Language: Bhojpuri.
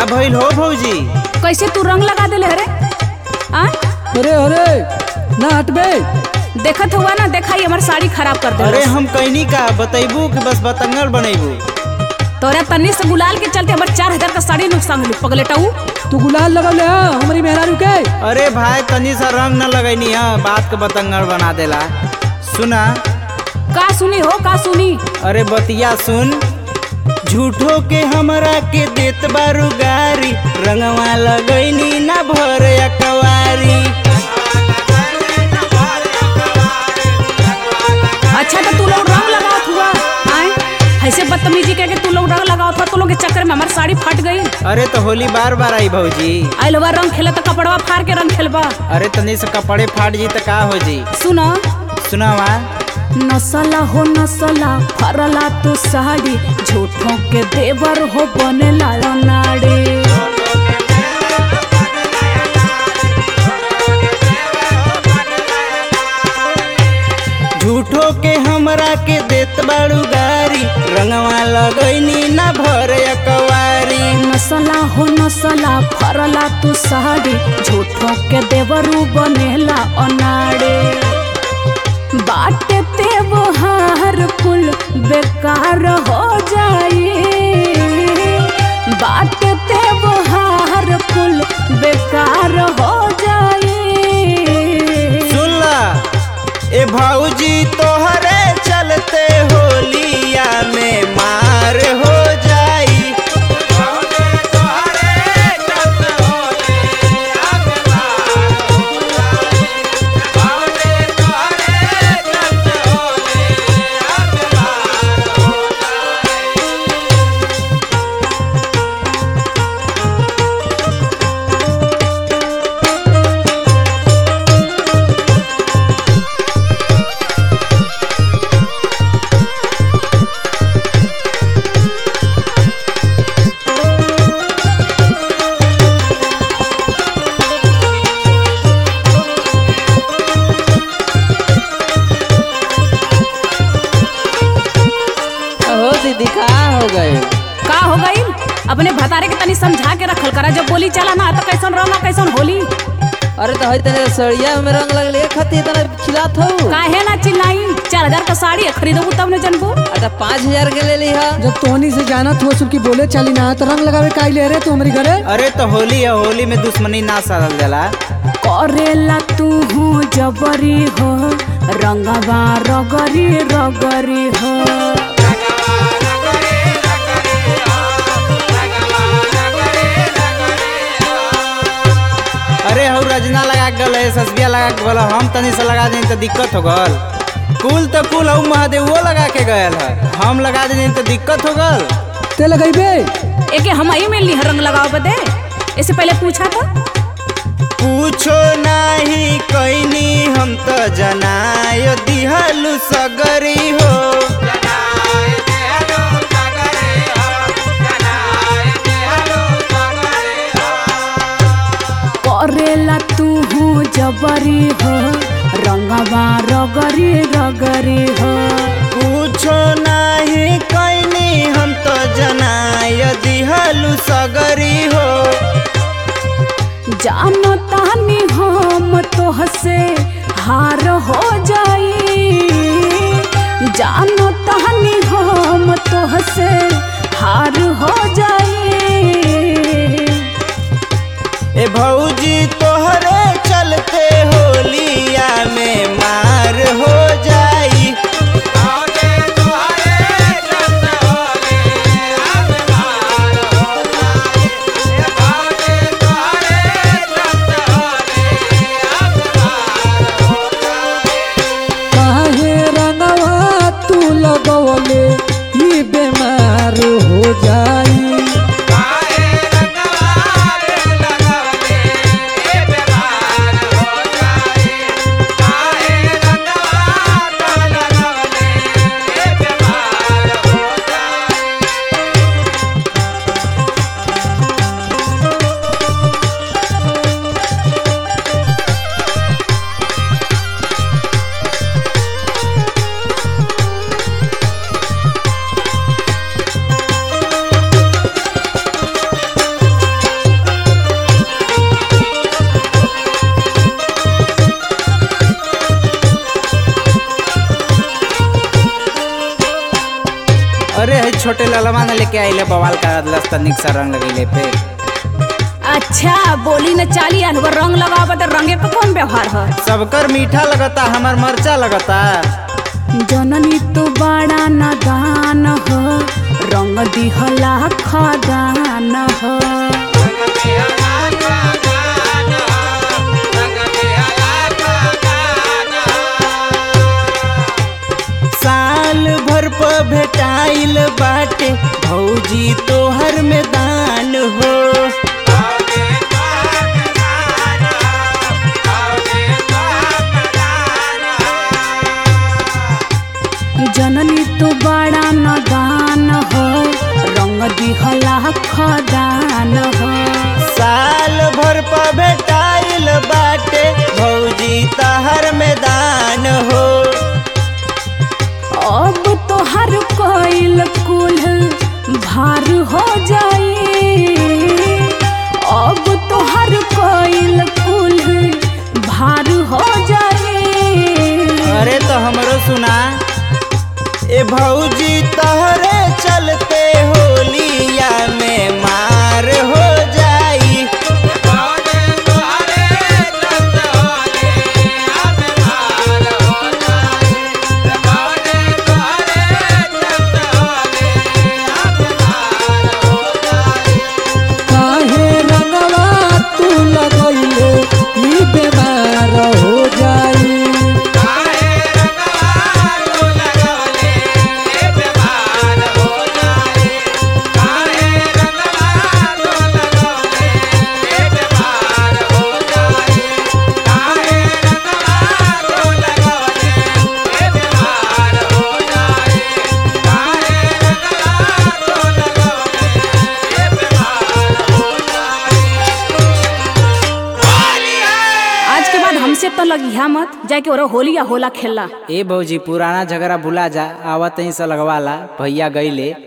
भइल हो भौजी कैसे तू रंग लगा देले अरे आ अरे अरे ना हटबे देखत हुआ ना देखा ही हमार साड़ी खराब कर अरे दे हम कहनी का बतैबू कि बस बतंगड़ बनैबू तोरा तन्नी से गुलाल के चलते हमार चार हजार का साड़ी नुकसान होली पगलेटाऊ तू गुलाल लगल है हमारी मेहरारू के अरे भाई तनी सा रंग न लगैनी है बात के बतंगड़ बना देला सुना का सुनी हो का सुनी अरे बतिया सुन झूठो के हमरा के देत बारू गारी रंगवा लगैनी ना भर अकवारी अच्छा तो तू लोग रंग लगावत हुआ आए ऐसे बदतमीजी करके तू लोग रंग लगावत हुआ तू लोग के चक्कर में हमार साड़ी फट गई अरे तो होली बार बार आई भौजी आई लोग रंग खेले तो कपड़वा फाड़ के रंग खेलबा अरे तनी से कपड़े फाट जी तो का हो जी सुनो सुनावा नसला हो नसला फरला तू साड़ी झूठों के देवर हो बने लाला नाड़ी झूठो के हमरा के देत बारू गारी रंगवा लगैनी ना भर अकवारी नसला हो नसला फरला तू साड़ी झूठों के देवरू बनेला अनाड़े बाटे ते हार कुल बेकार हो जाई बाटे ते हार कुल बेकार हो जाई सुनला ए भौजी तोहरे चलते होलिया में मार हो जाई हो दीदी का हो गए का हो गई अपने भतारे के तनी समझा के रखल करा जब बोली चला ना तो कैसन रंगा कैसन होली अरे तो हई तने सड़िया में रंग लगले खती तना खिलात हो काहे ना चिल्लाई चार हजार का साड़ी है, खरीदबू तब न जनबू अरे पाँच हजार के ले ली हा जब तोहनी से जानत हो सुन की बोले चली ना तो रंग लगावे का ले रे तू हमारी घरे अरे तो होली है होली में दुश्मनी ना साधल जाला करेला तू हो जबरी हो रंगवा रगरी रगरी हो अरे हौ रजना लगा के गल ससबिया लगा के गल हम तनी से लगा देनी तो दिक्कत हो गल कुल तो कुल हऊ महादेव वो लगा के गयल है हम लगा देनी तो दिक्कत हो गल ते लगैबे एके हम आई मिलनी है रंग लगाओ बदे इससे पहले पूछा था पूछो नाही कैनी हम तो जनायो दिहलु सगरी हो करेला तू हो जबरी हो रंगवा रगरी रगरी हो पूछो नाही कैनी हम तो जनायो दिहलु सगरी हो जानो तानी हम तोहसे हार हो जाई जानो तानी हम तोहसे हार हो जाई ए भौजी तोहरे चलते होलिया में मार हो जाई छोटे ललवा ने लेके आइले बवाल करा दिलस तनिक सा रंग लगैले पे अच्छा बोली न चाली अलवर रंग लगावा तो रंगे का कौन व्यवहार है सबकर मीठा लगता हमर मरचा लगता जननी तू बड़ा नादान हो रंग दिहला खदान हो साल भर प भेटाइल बाटे भौजी तोहर में दान हो जननी तू बड़ा नादान हो रंग दिहला खदान हो साल भर प भेटाइल बाटे भौजी तहर में दान हो अब तो हर कोइल कुल भार हो जाई अब तो हर कोइल कुल भार हो जाई अरे तो हमरो सुना ए भौजी तहरे चलते होलिया में मार हो जाई काहे रंगवा तू लगैले ई बेमार हो जाई आज के बाद हमसे तो लगिया मत जाके ओरा होली या होला खेला ए भौजी पुराना झगड़ा भुला जा आवत ही से लगवाला भैया गईले